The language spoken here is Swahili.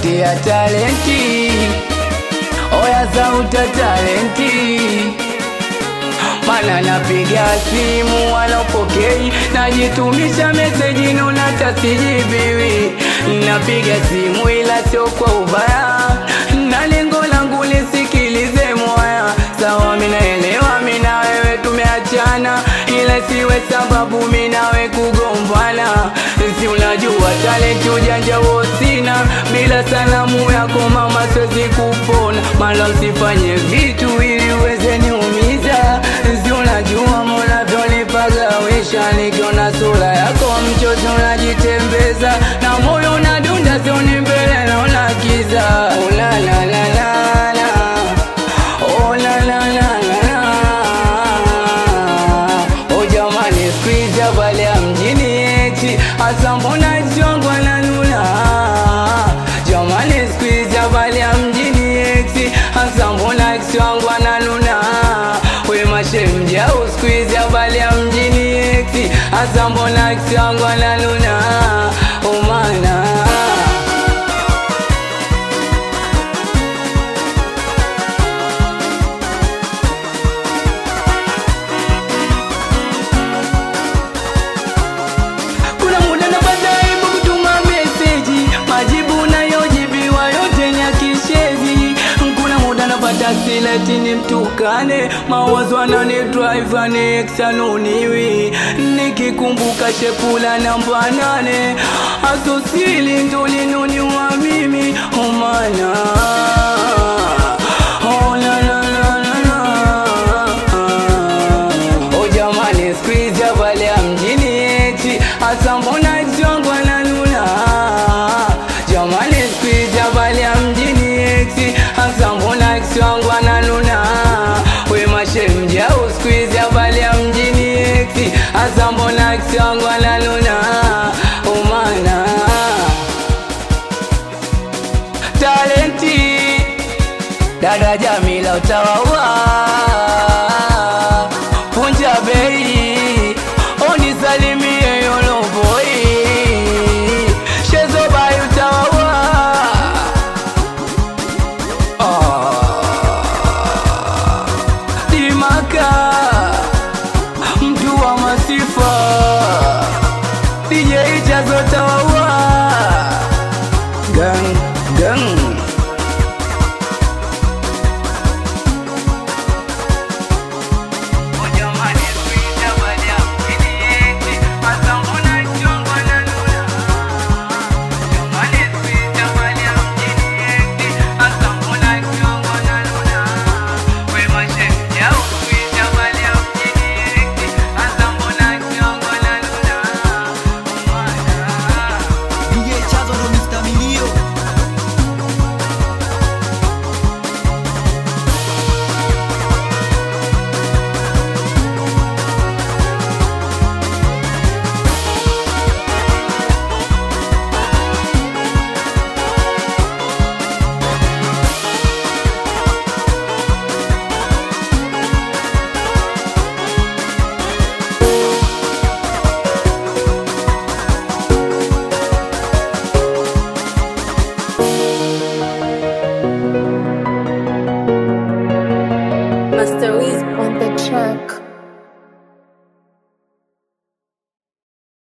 sauti ya talenti, oya sauti ya talenti mana napiga simu wanapokei, najitumisha meseji nuna tasijibiwi. Napiga simu ila sio kwa ubaya, na lengo langu lisikilize moya. Sawa, minaelewa mina wewe tumeachana, ila siwe sababu minawe kugombana. Si unajua talenti ujanja wosina, bila salamu yako mama siwezi kupona. Mala usifanye vitu ili uweze niumiza si unajua munavyonipagawisha, nikiona sura yako mchozi unajitembeza na moyo unadunda, sioni mbele naona kiza. Oh, la, la, la, la, la. Oh, la, la, la, la, la. Oh, jamani squeeze habari ya mjini eti hasa mbona chongo nanuna jamani squeeze habari ya mjini eti hasa mbona chongo nanuna we mashemja usqueeze habari ya mjini eti hasa mbona chongo nanuna umana kuna muda napata aibu kutuma meseji, majibu nayojibiwa yote ni ya kishezi. Kuna muda napata sileti ni mtukane, mawazo anani drive anexanuniwi, nikikumbuka shekula namba nane, asosili ndolinuniwa mimi omana Oh, la, la, la, la, la. Oh, jamani squeeze habari ya mjini eti hasa mbona chongo nanuna jamani squeeze habari ya mjini eti hasa mbona chongo nanuna we mashemja usqueeze habari ya mjini eti hasa mbona chongo nanuna